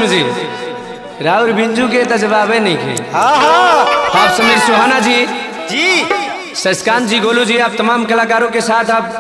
जी राहुल बिंजू के तो जवाबे नहीं खे हाँ हाँ आप समीर सुहाना जी जी शशकांत जी गोलू जी आप तमाम कलाकारों के साथ आप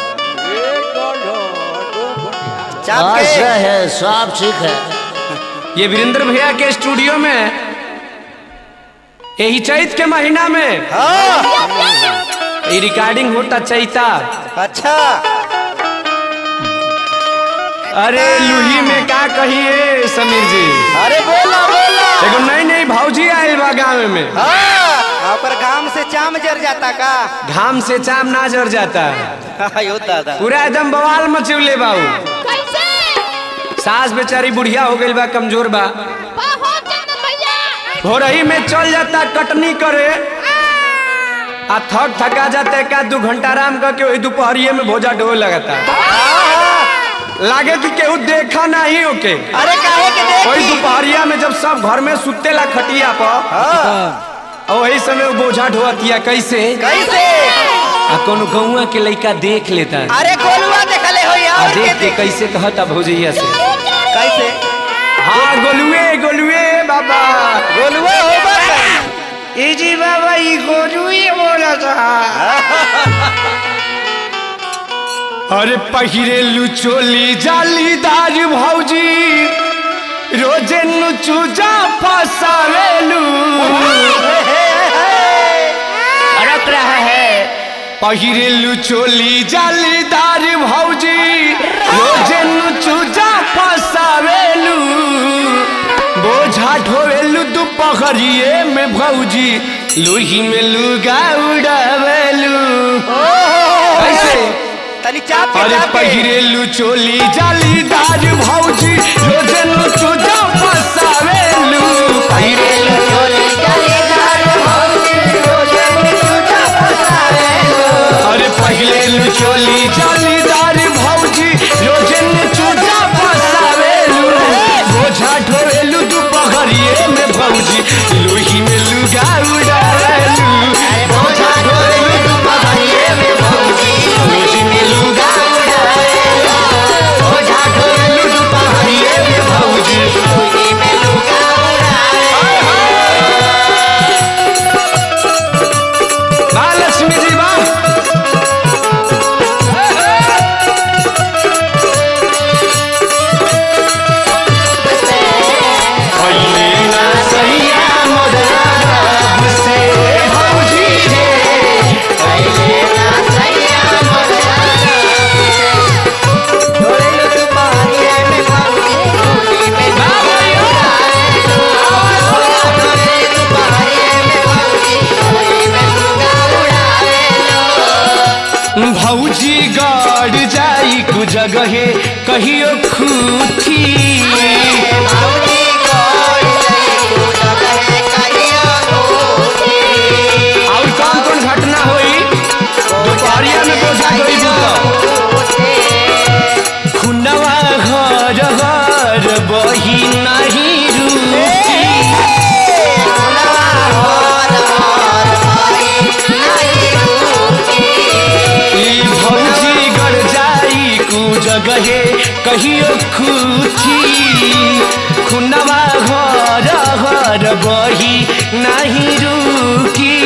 चाप अच्छा के है सब ठीक है ये वीरेंद्र भैया के स्टूडियो में यही चैत के महीना में हाँ ये रिकॉर्डिंग होता चैता अच्छा अरे लूही में का कहिए समीर जी अरे बोला बोला एगो नई नई भौजी आयल बा गाँव में हाँ ओकर घाम से चाम जर जाता का घाम से चाम ना जर जाता यो दादा पूरा एकदम बवाल मचवले बाऊ कैसे सास बेचारी बुढ़िया हो गई बा कमजोर बा बहुत चंदन भैया भोरही में चल जाता कटनी करे आ थक थका जाता एक आध दू घंटा आराम करके वही दोपहरिये में भोजा ढोए लगाता लागे कि केहू देखा नहीं ओके अरे काहे के वही देखी दोपहरिया में जब सब घर में सुतेला खटिया पर हाँ और वही समय वो बोझा ढोअतिया कैसे कैसे आ कोनो गौआ के लड़का देख लेता है अरे गोलुआ देखले हो आ यार देख के कैसे कहता भौजैया से कैसे हाँ गोलुए गोलुए बाबा गोलुआ हो बस ए जी बाबा ये गोलुए बोला था अरे पहिरे लुचोली जालीदार भौजी रोजे नुचुजा फसावेलू अड़क रहा है पहिरे लुचोली जालीदार भौजी रोजे नुचुजा फसावेलू बोझा ढोवेलू दोपहरिए में भौजी लूही में लुगा उड़ावेलू कैसे तनी चाप के अरे चाप के पहिरेलू चोली जालीदार भौजी रोजन चोजा फसावेलू पहिरेलू चोली जालीदार भौजी रोजन चोजा फसावेलू अरे पहिरेलू चोली जालीदार भौजी रोजन चोजा फसावेलू बोझा ढोवेलू दोपहरिए में भौजी लोही में लुगा उड़ावेलू अरे बोझा ढोवेलू दोपहरिए में भौजी लोही में लुगा उड़ावेलू बोझा ढोवेलू दोपहरिए में भौजी लोही में लुगा उड़ावेलू महालक्ष्मी जी वाह पहिले ना सैया मोरा रब से भौजी रे पहिले ना सैया मोरा ढोलेलू तू पहाड़िए में भौजी गोली में ढोलेलू तू पहाड़िए में भौजी गोली में लुगा उड़ावेलू भौजी गड़ जाई कु जगहे कहियो खूथी भौजी गोल तू जगह कहियो गोली और कौन कौन घटना हुई दोपहरिया में बोझा ढोई बुतो खुनवा घर घर बही नहीं रूठी ई भौजी गड़ जाई कु जगहे कहियो खूथी खुनवा घर घर बही नहीं रुकी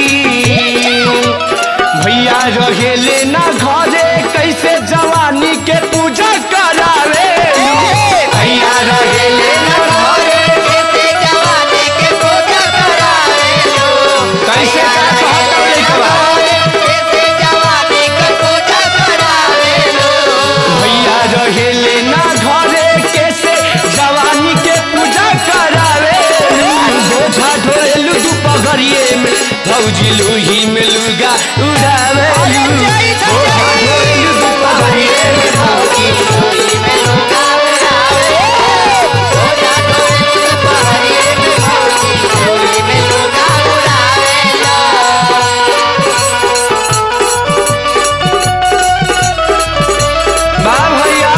भैया रहेले ना घरे कैसे जवानी के पूजा करावे भैया रहेले ना घरे कैसे का कहता लइकवा भैया रहेले ना घरे कैसे जवानी के पूजा करावे बोझा ढोलेलू दोपहरिए में भौजी लूही में लुगा उड़ावे बोझा ढोलेलू दोपहरिए में भौजी वाह भैया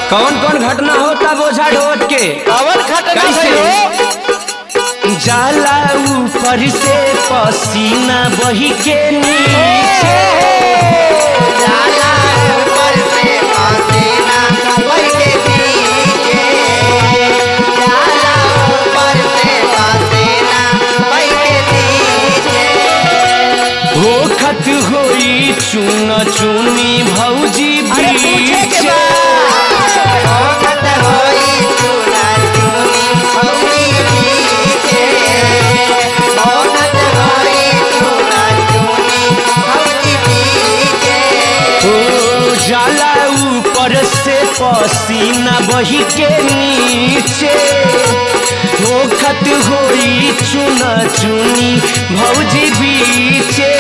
कौन कौन घटना होता बोझा ढोत के कवन घटना कैसे? भइलो जाला ऊपर से पसीना बही के नीचे जाला ऊपर से पसीना बह के नीचे जाला ऊपर से पसीना बह के नीचे होखत होई चून चूनी भौजी अरे पूछे के बीचे बाद औरत होई चूना चूनी भौजी बीचे औरत होई चूना चूनी भौजी बीचे ओ जाला ऊपर से पसीना बही के नीचे होखत होई चूना चूनी भौजी बीचे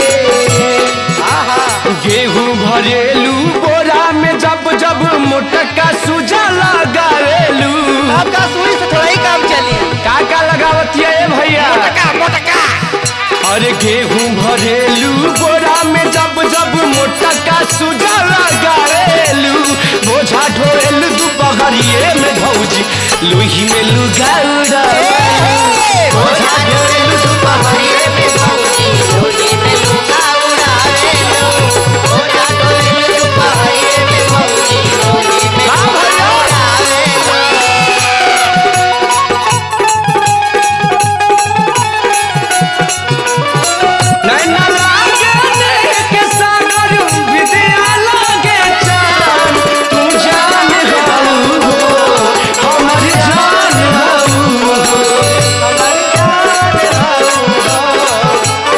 गेहूं भरेलू बोरा में जब जब मोटका सुजा लगावेलू आपका सुई से थोड़ा ही काम चली का का लगावतिया ए भैया मोटका मोटका अरे गेहूं भरेलू बोरा में जब जब मोटका सुजा लगावेलू बोझा ढोएलू दुपहरिए में भौजी लुही में लुगाउड़ा बोझा ढोएलू दुपहरिए में भौजी लोही में लुगा उड़ावे लो ओरा डोले दुपहरिए में भौजी लोही में हाँ भैया। उड़ावे लो नैना लागे देख के सागर विद्या लागे चान तू जान हऊ हो हमर जान हऊ हो हमर जान हऊ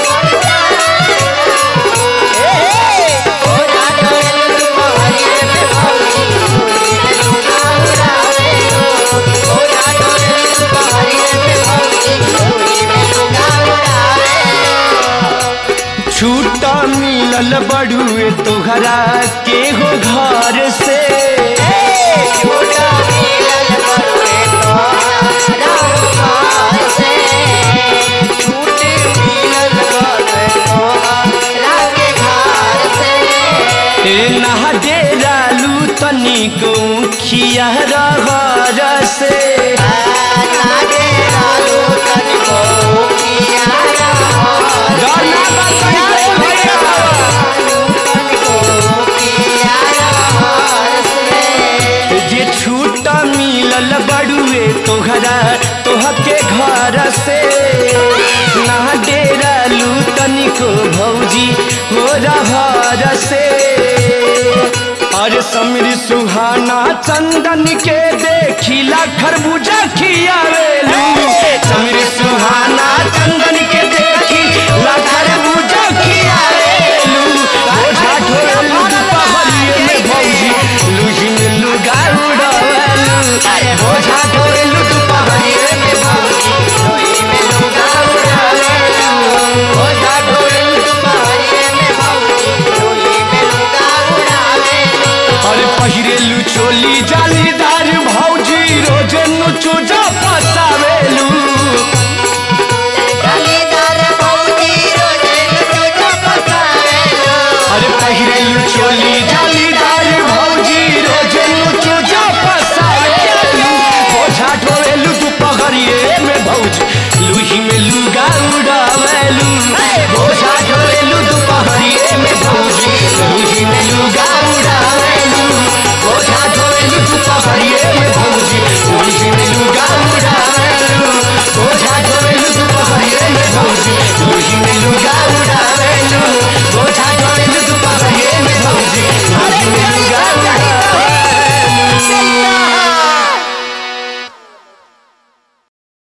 ए ओरा डोले दुपहरिए में भौजी लोही में लुगा उड़ावे लो ओरा डोले दुपहरिए में भौजी लोही में लुगा उड़ावे लो छूटा मिलल बड़ुए तोहरा के हो घर से छोटा मिलल बड़ुए तोहरा घर से छूट मिलल बड़ुए तोहरा के घर से ए नहा डेरालू तनिको खिया रहर से नागे लालू तनिको किया रहर गाना बजाइए भैया। तनिको किया रहर से जे छूटा मिलल बड़ुए तोहरा तोहके घर से ना डेरालू तनिको भौजी हो रहर से अरे समीर सुहाना चंदन के देखिला खरबूजा खियावेलू समीर सुहाना चंदन के देखी ला